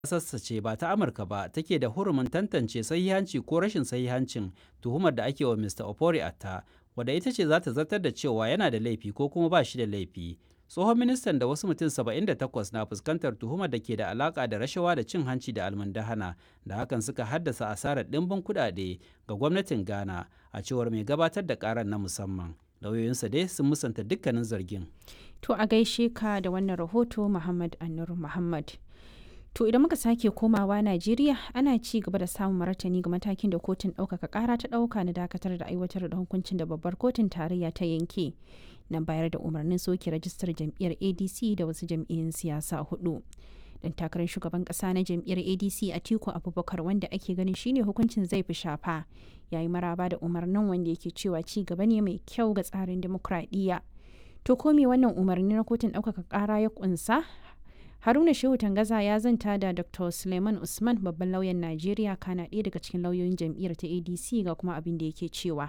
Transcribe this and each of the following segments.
ƙasarsa ce ba ta Amurka ba take da hurumin tantance sahihanci ko rashin sahihancin tuhumar da ake wa Mr. Ofori Atta, wadda ita ce za ta zartar da cewa yana da laifi ko kuma ba shi da laifi. Tsohon ministan da wasu mutum 78 na fuskantar tuhumar da ke da alaka da rashawa da cin hanci da almundahana da hakan suka haddasa asarar ɗimbin kuɗaɗe ga gwamnatin Ghana a cewar mai gabatar da ƙarar na musamman. Lauyoyinsa dai sun musanta dukkanin zargin. To a gaishe ka da wannan rahoto Muhammad Anur Muhammad. To idan muka sake komawa Najeriya ana ci gaba da samun martani ga matakin da kotun ɗaukaka ƙara ta ɗauka na dakatar da aiwatar da hukuncin da babbar kotun tarayya ta yanke na bayar da umarnin soke rajistar jam'iyyar ADC da wasu jam'iyyun siyasa hudu. Dan takarar shugaban ƙasa na jam'iyyar ADC Atiku Abubakar wanda ake ganin shine hukuncin zai fi shafa yayi maraba da umarnin wanda yake cewa ci gaba ne mai kyau ga tsarin dimokuraɗiyya. To ko me wannan umarni na kotun ɗaukaka ƙara ya ƙunsa Haruna Shehu Tangaza ya zanta da Dr. Suleiman Usman babban lauyan Najeriya kana ɗaya daga cikin lauyoyin jam'iyyar ta ADC ga kuma abin da yake cewa.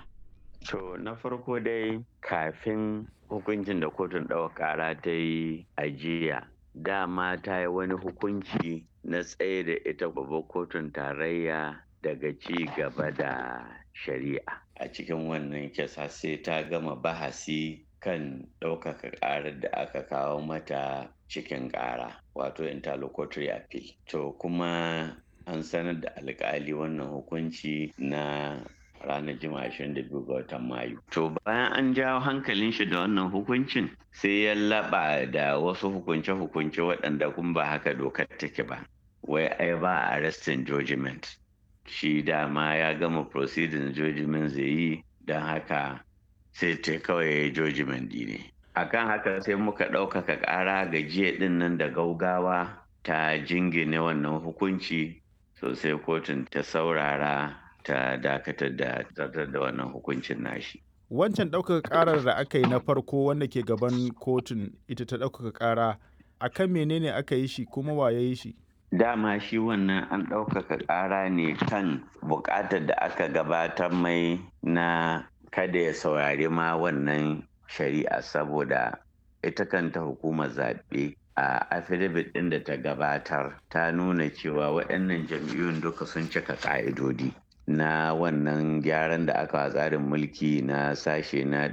To na farko dai kafin hukuncin da kotun ɗaukar ƙara ta yi ajiya dama ta yi wani hukunci na tsaye da ita babbar kotun tarayya daga ci gaba da shari'a a cikin wannan kisa sai ta gama bahasi kan ɗaukaka ƙarar da aka kawo mata cikin ƙara wato interlocutory appeal to kuma an sanar da alƙali wannan hukunci na ranar jima'a 22 ga watan mayu to bayan an jawo hankalin shi da wannan hukuncin sai ya laɓa da wasu hukunce-hukunce waɗanda kun ba haka dokar take ba wai ai ba arrestin judgment shi dama ya gama proceeding judgment zai yi don haka sai ta kawai judgment ne akan haka sai muka ɗaukaka ƙara ga jiya ɗin nan da gaugawa ta jingine wannan hukunci sosai kotun ta saurara ta dakatar da zartar da wannan hukuncin nashi wancan ɗaukaka ƙarar da aka yi na farko wanda ke gaban kotun ita ta ɗaukaka ƙara akan menene aka yi shi kuma wa ya yi shi dama shi wannan an ɗaukaka ƙara ne kan buƙatar da aka gabatar mai na kada ya saurari ma wannan shari'a saboda ita kanta hukumar zaɓe a affidavit ɗin da ta gabatar ta nuna cewa waɗannan jam'iyyun duka sun cika ƙa'idodi na wannan gyaran da aka tsarin mulki na sashe na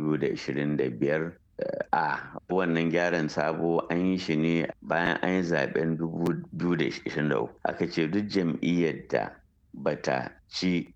225 a wannan gyaran sabo an yi shi ne bayan an yi zaben 2023 aka ce duk jam'iyyar da bata ci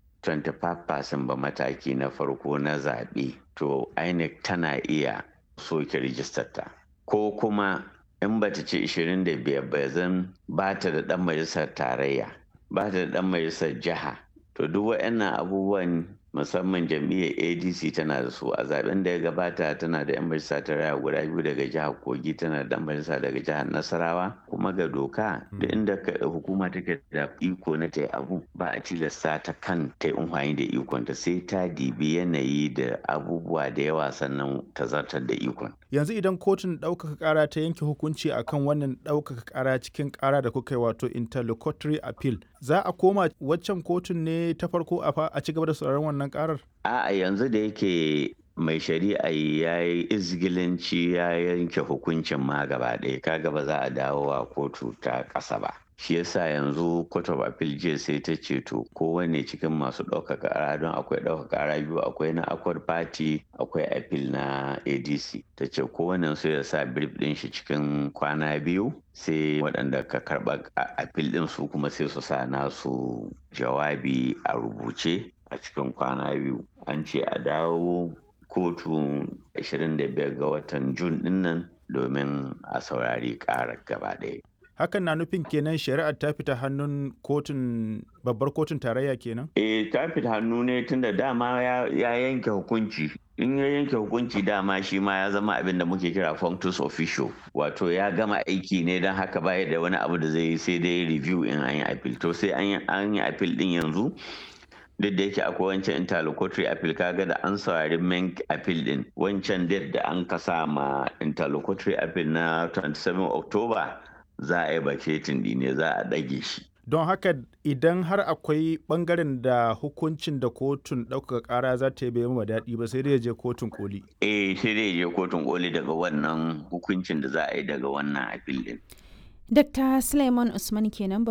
25% ba mataki na farko na zaɓe to INEC tana iya soke rijistarta ko kuma in bata ci 25 ba zan ba ta da ɗan majalisar tarayya ba ta da ɗan majalisar jiha to duk waɗannan abubuwan musamman jam'iyyar adc tana da su a zaben da ya gabata tana da 'yan majalisa ta raya guda biyu daga jihar kogi tana da 'yan majalisa daga jihar nasarawa kuma ga doka da inda hukuma take da iko na ta abu ba a tilasta ta kan ta amfani da ikon ta sai ta dibi yanayi da abubuwa da yawa sannan ta zartar da ikon yanzu idan kotun ɗaukaka ƙara ta yanke hukunci akan wannan ɗaukaka ƙara cikin ƙara da kuka yi wato interlocutory appeal za a koma waccan kotun ne ta farko a ci gaba da sauraron wannan karar? A'a yanzu da yake mai shari'a ya yi izgilanci ya yanke hukuncin ma gaba ɗaya kaga ba za a dawo a kotu ta ƙasa ba. shi yasa yanzu court of appeal jiya sai ta ce to kowane cikin masu ɗaukaka ƙara don akwai ɗaukaka ƙara biyu akwai na accord party akwai appeal na adc ta ce kowane su ya sa brief ɗin shi cikin kwana biyu sai waɗanda ka karɓa appeal ɗin su kuma sai su sa nasu jawabi a rubuce a cikin kwana biyu an ce a dawo kotu 25 ga watan jun ɗinnan domin a saurari ƙarar gaba ɗaya hakan na nufin kenan shari'ar ta fita hannun kotun babbar kotun tarayya kenan? eh ta fita hannu ne tunda dama ya, yanke hukunci in ya yanke hukunci dama shi ma ya zama abin da muke kira functus officio wato ya gama aiki ne don haka baya da wani abu da zai yi sai dai review in an yi appeal to sai an yi appeal din yanzu duk da yake akwai wancan interlocutory appeal kaga da an saurari main appeal din wancan date da an kasa ma interlocutory appeal na 27 october za a yi baketin ne za a ɗage shi. Don haka idan har akwai ɓangaren da hukuncin da kotun ɗaukaka ƙara za ta yi bai ma daɗi ba sai dai je kotun koli. Eh sai dai je kotun koli daga wannan hukuncin da za a yi daga wannan apil din. Dr. Suleiman Usman kenan